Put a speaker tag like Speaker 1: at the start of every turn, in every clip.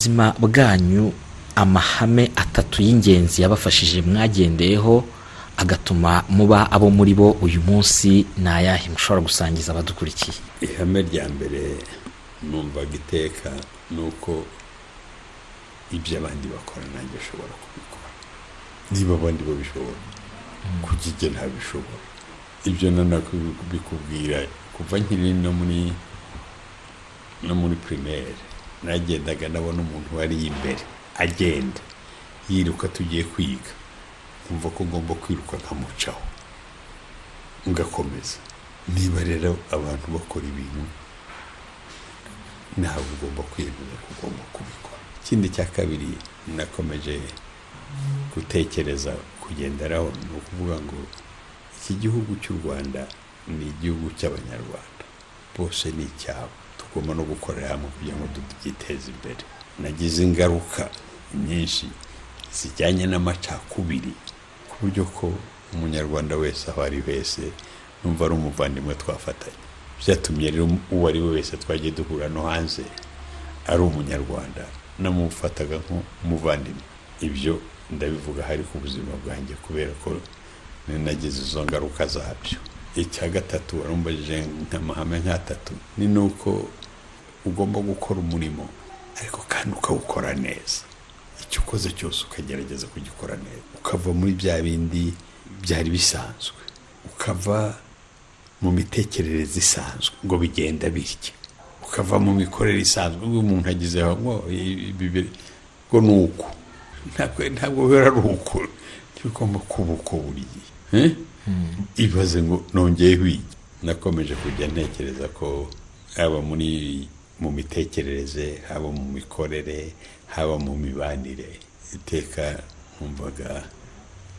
Speaker 1: buzima bwanyu amahame atatu y'ingenzi yabafashije mwagendeyeho agatuma muba abo muri bo uyu munsi ni ayahe mushobora gusangiza abadukurikiye
Speaker 2: ihame rya mbere numvaga iteka ni uko ibyo abandi bakora nanjye ushobora kubikora niba abandi babishobora kuko ibyo ntabishobora ibyo bikubwira kuva nkiri no muri no muri pirimeri nagendaga ndabona umuntu wari imbere agenda yiruka tugiye kwiga nkumva ko ngomba kwiruka nkamucaho ngakomeza niba rero abantu bakora ibintu ntabwo ugomba kwiyemeza ko ugomba kubikora ikindi cya kabiri nakomeje gutekereza kugenderaho ni ukuvuga ngo iki gihugu cy'u rwanda ni igihugu cy'abanyarwanda bose ni icyabo tugomba no gukorera hamwe kugira ngo tubyiteze imbere nagize ingaruka nyinshi zijyanye n'amacakubiri ku buryo ko umunyarwanda wese aho ari wese numva ari umuvandimwe twafatanya byatumye rero uwo ari we wese twagiye duhura no hanze ari umunyarwanda namufataga nk'umuvandimwe ibyo ndabivuga hari ku buzima bwanjye kubera ko nagize izo ngaruka zabyo icya gatatu warumbajije amahame nk'atatu ni nuko ugomba gukora umurimo ariko kandi ukawukora neza icyo ukoze cyose ukagerageza kugikora neza ukava muri bya bindi byari bisanzwe ukava mu mitekerereze isanzwe ngo bigenda bitya ukava mu mikorere isanzwe ngo umuntu agize ngo ngo ni uku ntabwo biba ari uku ntibigomba kuba uko buriye ibaze ngo nongeye wige nakomeje kujya ntekereza ko haba muri mu mitekerereze haba mu mikorere haba mu mibanire iteka nkumvaga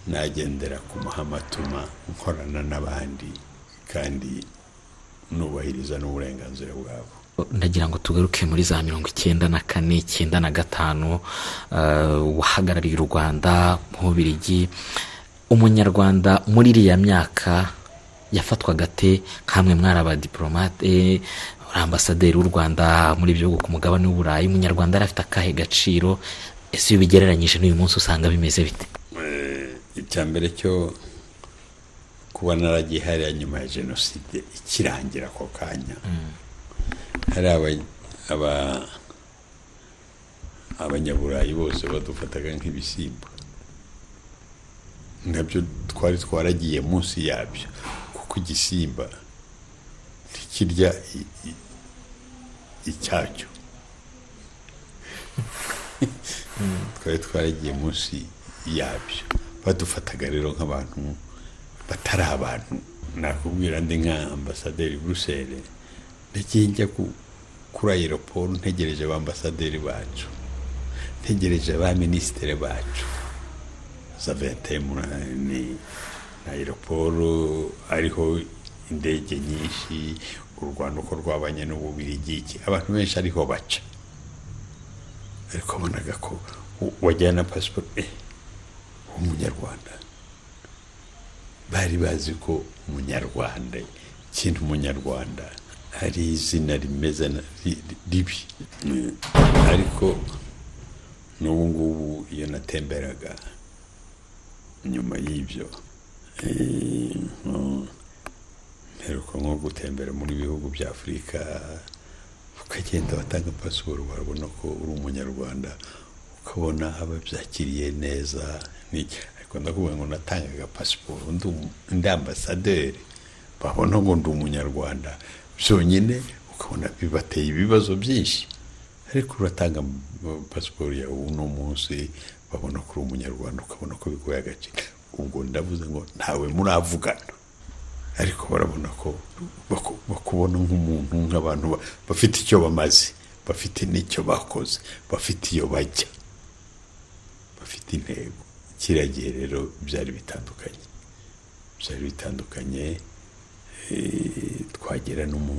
Speaker 2: nagendera ku mahamatuma nkorana n'abandi kandi nubahiriza n'uburenganzira bwabo
Speaker 1: ndagira ngo tugaruke muri za mirongo icyenda na kane icyenda na gatanu wahagarariye u rwanda nk'ubirigi umunyarwanda muri iriya myaka yafatwaga ate nk'amwe mwari abadiporomate ambasaderi w'u rwanda muri bihugu ku mugabane w'uburayi umunyarwanda yari afite akahe gaciro ese iyo ubigereranyije n'uyu munsi usanga bimeze bite
Speaker 2: icya mbere cyo kuba naragiye hariya nyuma ya jenoside ikirangira ako kanya hari abanyaburayi bose badufataga nk'ibisimba nabyo twari twaragiye munsi yabyo kuko igisimba ntikirya icyacyo twari twaragiye munsi yabyo badufataga rero nk'abantu batari abantu nakubwira ndi nka ambasaderi buruseli nagiye njya kuri aeroporo ntegereje ambasaderi bacu ntegereje ba minisitiri bacu za ventimunani na aeroporo ariho indege nyinshi u rwanda uko rwabanye n'ububirigiki abantu benshi ariho baca ariko wabonaga ko wajyana pasiporo w'umunyarwanda bari bazi ko umunyarwanda ikintu umunyarwanda hari izina rimeze ribi ariko n'ubu ngubu iyo natemberaga nyuma y'ibyo mperuka nko gutembera muri bihugu bya afurika ukagenda watanga pasiporo warabona ko uri umunyarwanda ukabona ababyakiriye neza ariko ndakubwira ngo natangaga pasiporo ndi ambasaderi babona ngo ndi umunyarwanda byonyine ukabona bibateye ibibazo byinshi ariko uratanga pasiporo yawe uno munsi babona ko uri umunyarwanda ukabona ko bigoye agaciro ubwo ndavuze ngo ntawe muravugana ariko barabona ko bakubona nk'umuntu nk'abantu bafite icyo bamaze bafite n'icyo bakoze bafite iyo bajya bafite intego kiragiye rero byari bitandukanye byari bitandukanye twagera no mu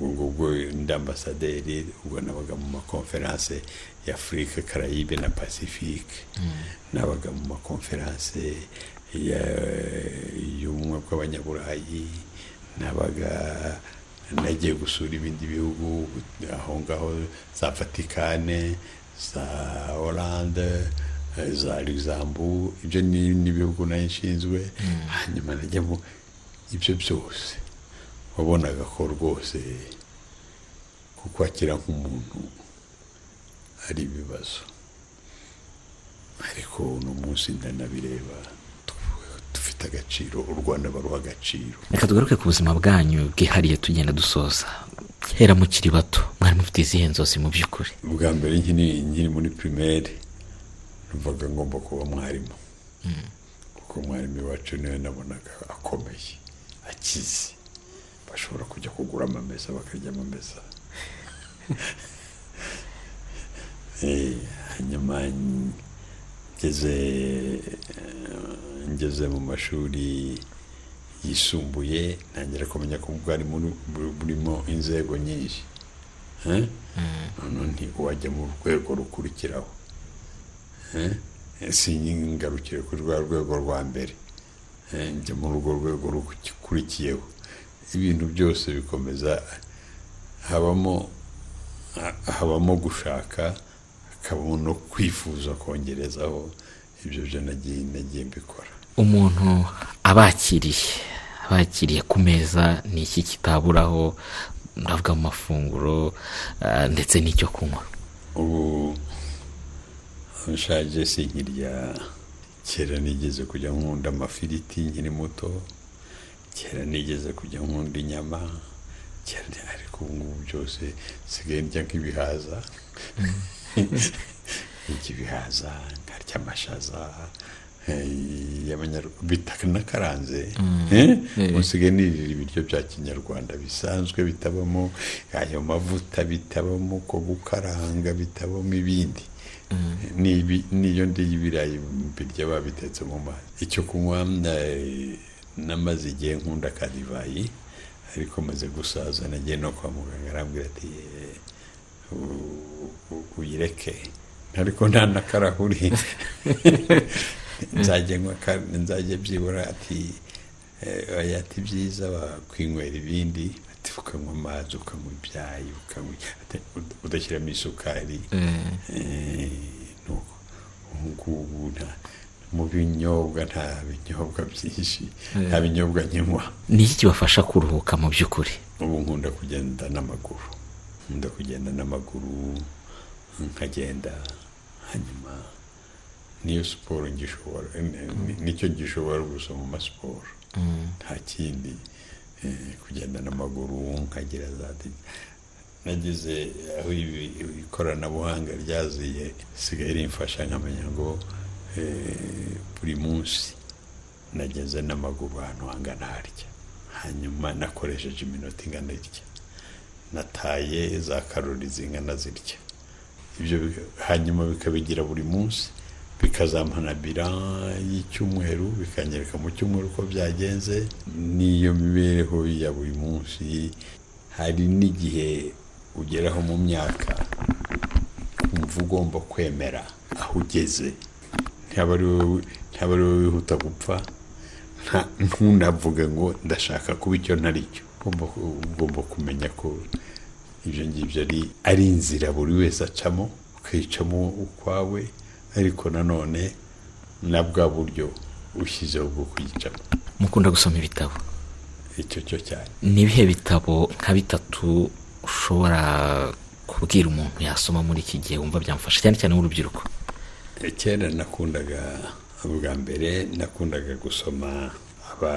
Speaker 2: ubwo ndi ambasaderi ubwo nabaga mu makonferanse y'afurika karayibe na pasifike nabaga mu makonferanse y'ubumwe bw'abanyaburayi nabaga nagiye gusura ibindi bihugu aho ngaho za vatikane za oranje za luxembu ibyo ni n'ibihugu nayo nshinzwe hanyuma najyamo ibyo byose wabonaga ko rwose kukwakira nk'umuntu ari ibibazo ariko uno munsi ndanabireba dufite agaciro u rwanda baruha agaciro
Speaker 1: reka tugaruke ku buzima bwanyu bwihariye tugenda dusoza hera mukiri bato mwari mufite izihe nzozi mu by'ukuri
Speaker 2: ubwa mbere nkiri nkiri muri pirimeri numvaga ngomba kuba mwarimu kuko mwarimu iwacu niwe nabonaga akomeye akize bashobora kujya kugura amamesa bakarya amamesa hanyuma ngeze ngeze mu mashuri yisumbuye ntangira kumenya ko bwari burimo inzego nyinshi none wajya mu rwego rukurikiraho si ngarukire kuri rwa rwego rwa mbere njya muri urwo rwego rukurikiyeho ibintu byose bikomeza habamo habamo gushaka hakabamo no kwifuza kongerezaho ibyo byo nagiye nagiye mbikora
Speaker 1: umuntu abakiriye abakiriye ku meza ni iki kitaburaho ndavuga mu mafunguro ah, ndetse n'icyo kunywa
Speaker 2: ubu nshaje sinkirya kera nigeze kujya nkunda amafiriti nkiri muto kera nigeze kujya nkunda inyama cyane ariko ubu ngubu byose nsigaye ndya nk'ibihaza ndya ibihaza nkarya amashaza eh, y'amanyarw- bita- nakaranze eh? usigaye nirira ibiryo bya kinyarwanda bisanzwe bitabamo ayo mavuta bitabamo ko gukaranga bitabamo ibindi N'ibi- n'iyo ndiye ibirayi birya babitetse mu mazi icyo kunywa eh, namaze igihe nkunda ka divayi ariko maze gusaza nagiye no kwa muganga arambwira ati "Eh, u- u- uyireke ariko nta n'akarahuri nzajya nywa ka- nzajya byibura ati eh, oya ati byiza wakwinywera ibindi ati ukanywa amazi ukanywa ibyayi ukanywa ati, ud- udashyiramo isukari Eh, nuko ubu ngubu nta- mu binyobwa nta binyobwa byinshi nta binyobwa nkinywa
Speaker 1: ni iki kibafasha kuruhuka mu by'ukuri
Speaker 2: ubu nkunda kugenda n'amaguru nkunda kugenda n'amaguru nkagenda hanyuma niyo siporo ngishobora ni- ni- nicyo gishobora gusa mu masiporo nta kindi eh, kugenda n'amaguru nkagira za di- nagize aho ibi- ikoranabuhanga ryaziye sigaye rimfasha nkamenya ngo eh, buri munsi nageze n'amaguru ahantu hangana harya hanyuma nakoresheje iminota ingana irya nataye za karori zingana zirya ibyo bi- hanyuma bikabigira buri munsi bikazampana bira y'icyumweru bikanyereka mu cyumweru uko byagenze n'iyo mibereho ya buri munsi hari n'igihe ugeraho mu myaka kumva ugomba kwemera aho ugeze ntaba ari wowe ntaba ari wowe wihuta gupfa nta- ntunavuge ngo ndashaka kuba icyo ntari cyo ugomba ku- ugomba kumenya ko ibyo ngibyo ari ari inzira buri wese acamo ukayicamo ukwawe ariko nanone na bwa buryo ushyizeho bwo kuyicamo
Speaker 1: mukunda gusoma ibitabo
Speaker 2: icyo cyo cyane
Speaker 1: ni ibihe bitabo nka bitatu ushobora kubwira umuntu yasoma muri iki gihe wumva byamufasha cyane cyane w'urubyiruko
Speaker 2: kera nakundaga ubwa mbere nakundaga gusoma aba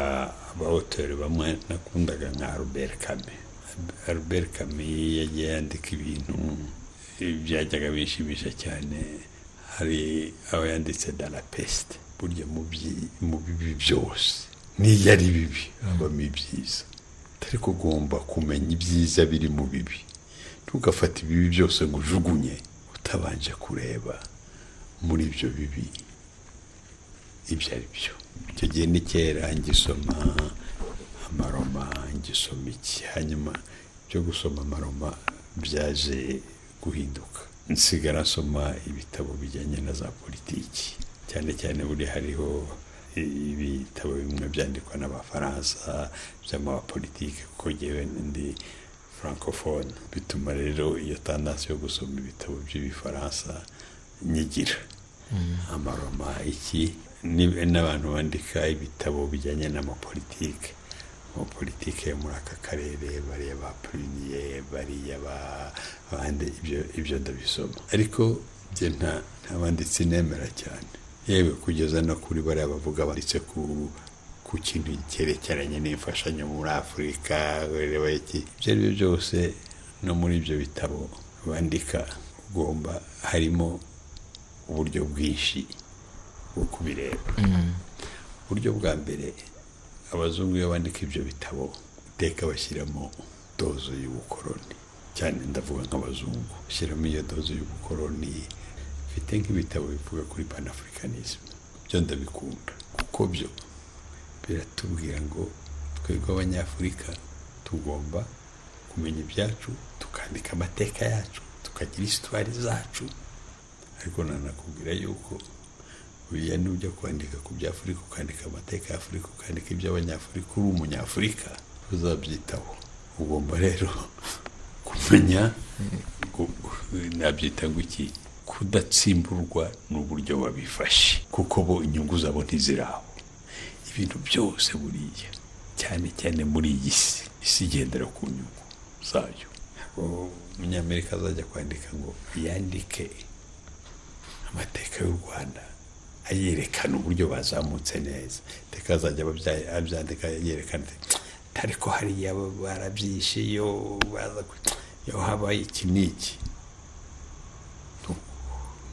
Speaker 2: abahoteli bamwe nakundaga nka Albert Camus Albert Camus yagiye yandika ibintu byajyaga bishimisha cyane hari aba yanditse de la peste burya mu byi- mu bibi byose n'iyo ari bibi habamo ibyiza ariko ugomba kumenya ibyiza biri mu bibi ntugafate ibibi byose ngo ujugunye utabanje kureba muri ibyo bibi ibyo ari byo icyo gihe ni kera ngisoma amaroma ngisoma iki hanyuma byo gusoma amaroma byaje guhinduka nsigara nsoma ibitabo bijyanye na za politiki cyane cyane buri hariho ibitabo bimwe byandikwa n'abafaransa by'amapolitike kuko ngewe ndi francophone bituma rero iyo tandansi yo gusoma ibitabo by'ibifaransa nyigira amaroma iki ni- n'abantu bandika ibitabo bijyanye n'amapolitike amapolitike yo muri aka karere bariya ba pruniye bariya ba- bande ibyo ibyo ndabisoma ariko njye nta nta banditsi nemera cyane yewe kugeza no kuri bariya bavuga banditse ku ku kintu cyerekeranye n'imfashanyo muri afurika bareba iki ibyo ari byo byose no muri ibyo bitabo bandika ugomba harimo uburyo bwinshi bwo kubireba uburyo bwa mbere abazungu iyo bandika ibyo bitabo iteka bashyiramo dozo y'ubukoroni cyane ndavuga nk'abazungu bashyiramo iyo dozo y'ubukoroni mfite nk'ibitabo bivuga kuri panafurikanisme byo ndabikunda kuko byo biratubwira ngo twebwe abanyafurika tugomba kumenya ibyacu tukandika amateka yacu tukagira isitwari zacu ariko nanakubwira yuko buriya n'ujya kwandika ku by'afurika ukandika amateka y'afurika ukandika iby'abanyafurika uri umunyafurika uzabyitaho ugomba rero kumenya gu- gu- nabyita ngo iki kudatsimburwa n'uburyo babifashe kuko bo inyungu zabo ntiziraho ibintu byose buriya cyane cyane muri iyi si isi igendera ku nyungu zayo O- umunyamerika azajya kwandika ngo yandike amateka y'u rwanda ayerekana uburyo bazamutse neza iteka azajya ababya- abyandika yerekana ati, ariko hariya barabyishe iyo baza ku- iyo habaye iki n'iki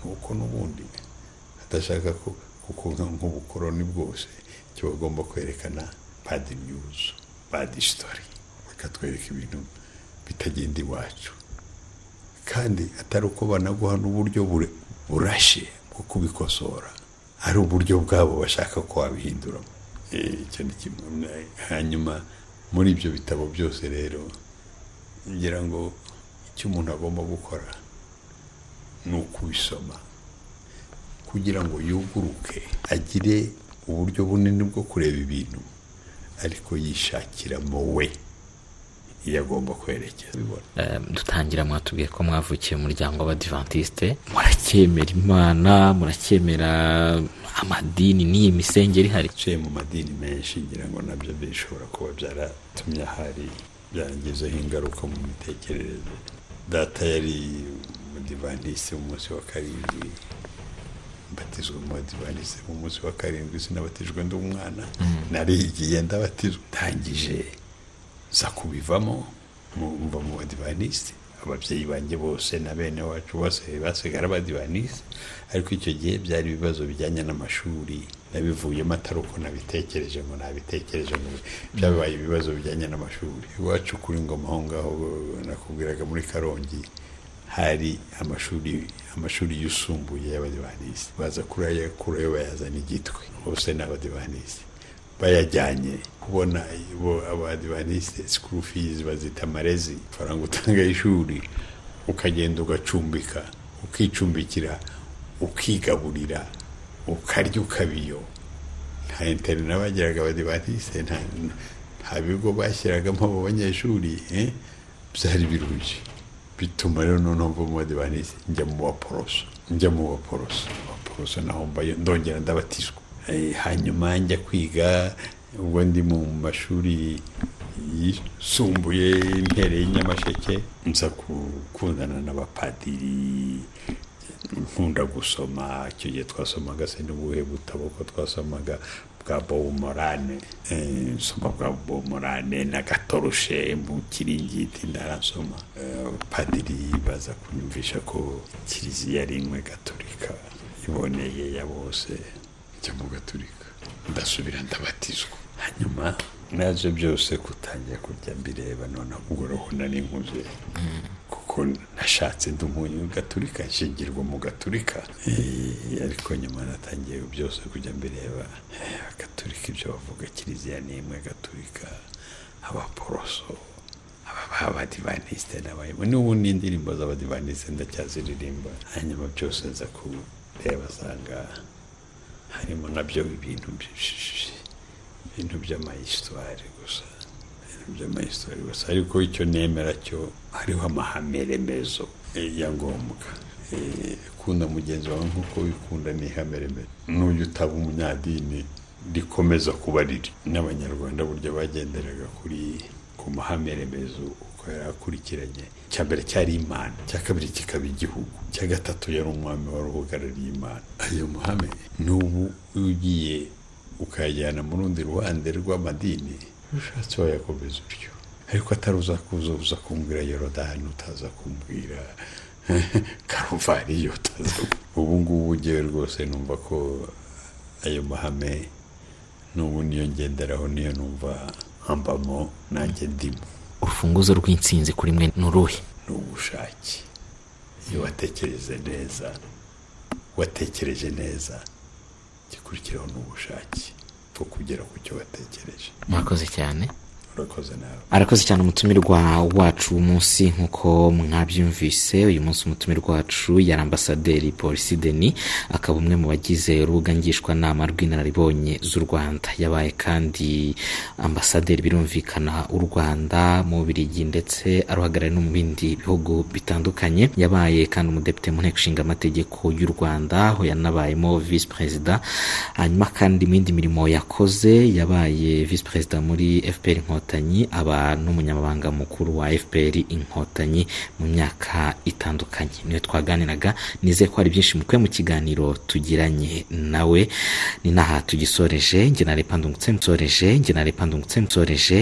Speaker 2: nuko n'ubundi adashaka ko kuko nk'ubukoroni bwose icyo bagomba kwerekana bad news bad story bakatwereka ibintu bitagenda iwacu kandi atari uko banaguha n'uburyo bure- burashe bwo kubikosora ari uburyo bwabo bashaka ko wabihinduramo Eh, icyo ni kimwe Na- hanyuma muri ibyo bitabo byose rero ngira ngo icyo umuntu agomba gukora ni ukubisoma kugira ngo yuguruke agire uburyo bunini bwo kureba ibintu ariko yishakiramo we iyo agomba kwerekeza bibona
Speaker 1: Eh, dutangira mwatubwiye ko mwavukiye mu muryango w'abadivantisite muracyemera imana muracyemera amadini n'iyi misengeri ihari
Speaker 2: yaciye mu madini menshi ngira ngo nabyo bishobora kuba byaratumye ahari byarangizeho ingaruka mu mitekerereze data yari umudivandisi umunsi wa karindwi mbatizwa umudivandisi umunsi wa karindwi sinabatijwe ndi umwana narigiye ndabatizwa ntangije za kubivamo mu- mba mu badivanisti ababyeyi banjye bose na bene wacu bose basigara abadivanisi ariko icyo gihe byari ibibazo bijyanye n'amashuri nabivuyemo atari uko nabitekereje ngo nabitekereje ngo byabaye ibibazo bijyanye n'amashuri iwacu kuri ngoma aho ngaho nakubwiraga muri karongi hari amashuri amashuri yisumbuye y'abadivanisi baza kurayo kurayo bayazana igitwe bose ni abadivanisi bayajyanye kubona bo abadivaniste school fees bazita amarezi faranga utanga y'ishuri ukagenda ugacumbika ukicumbikira ukigaburira ukarya ukabiyo nta interina bagiraga abadivaniste nta, nta bigo bashyiragamo abo banyeshuri eh? byari biruje bituma rero noneho mva mu badivanisi njya mu baporoso njya mu baporoso abaporoso naho mbayo ndongera ndabatizwa Eh, hanyuma njya kwiga ubwo ndi mu mashuri yisumbuye impereye y'Inyamasheke nza gukundana n'abapadiri nkunda gusoma icyo gihe twasomaga se n'ubuhe butabo ko twasomaga bwa bomorane nsoma bwa bomorane na gatoroshe mu kiringiti ndarasoma Eh, padiri baza kunyumvisha ko kiliziya ari imwe gatolika iboneye ya bose cyangwa ugaturika ndasubira ndabatizwa hanyuma naje byose kutangira kurya mbireba noneho ubwo roho nari nkuze kuko nashatse ndi umugaturika nshingirwa mu gaturika Eh, ariko nyuma natangiye byose kujya mbireba Eh, agaturika ibyo bavuga kiliziya ni imwe gaturika abaporoso abadivaniste n'abayemo n'ubu n'indirimbo z'abadivaniste ndacyaziririmba hanyuma byose nza kureba sanga harimo nabyo ibintu by- ibintu by'amayisitwari gusa ibintu by'amahistori gusa ariko icyo nemera cyo hariho amahame remezo eh, ya ngombwa Eh, kunda mugenzi wawe nk'uko wikunda ni ihame remezo n'ujya utaba umunyadini rikomeza kuba riri n'abanyarwanda burya bagenderaga kuri ku mahame remezo uko yari akurikiranye icya mbere cyari imana icya kabiri kikaba igihugu icya gatatu yari umwami wari uhagarariye imana ayo mahame n'ubu iyo ugiye ukayajyana mu rundi ruhande rw'amadini ushatse wayakomeza utyo ariko atari uza kuza uza kumbwira yorodani utaza kumbwira karuvariyo utaza ubu ngubu ngewe rwose numva ko ayo mahame n'ubu niyo ngenderaho niyo numva hambamo nanjye ndimo
Speaker 1: urufunguzo rw'insinzi kuri mwe ni uruhe
Speaker 2: ni ubushake iyo watekereze neza watekereje neza gikurikiraho ni ubushake bwo kugera ku cyo watekereje
Speaker 1: murakoze cyane
Speaker 2: urakoze nawe
Speaker 1: arakoze cyane umutumirwa wacu munsi nk'uko mwabyumvise uyu munsi umutumirwa wacu yari ambasaderi polisi deni akaba umwe mu bagize urubuga ngishwanama rw'inararibonye z'u rwanda yabaye kandi ambasaderi birumvikana u rwanda mu Bubiligi ndetse aruhagarariye no mu bindi bihugu bitandukanye yabaye kandi umudepite mu nteko ishinga amategeko y'u rwanda aho yanabayemo visi perezida hanyuma kandi mu yindi mirimo yakoze yabaye visi perezida muri fpr inkotanyi aba n'umunyamabanga mukuru wa fpr inkotanyi mu myaka itandukanye niyo twaganiraga nizeye ko hari byinshi mukwe mu kiganiro tugiranye nawe ni n'aha tugisoreje njye na repa ndungutse msoreje njye na repa ndungutse msoreje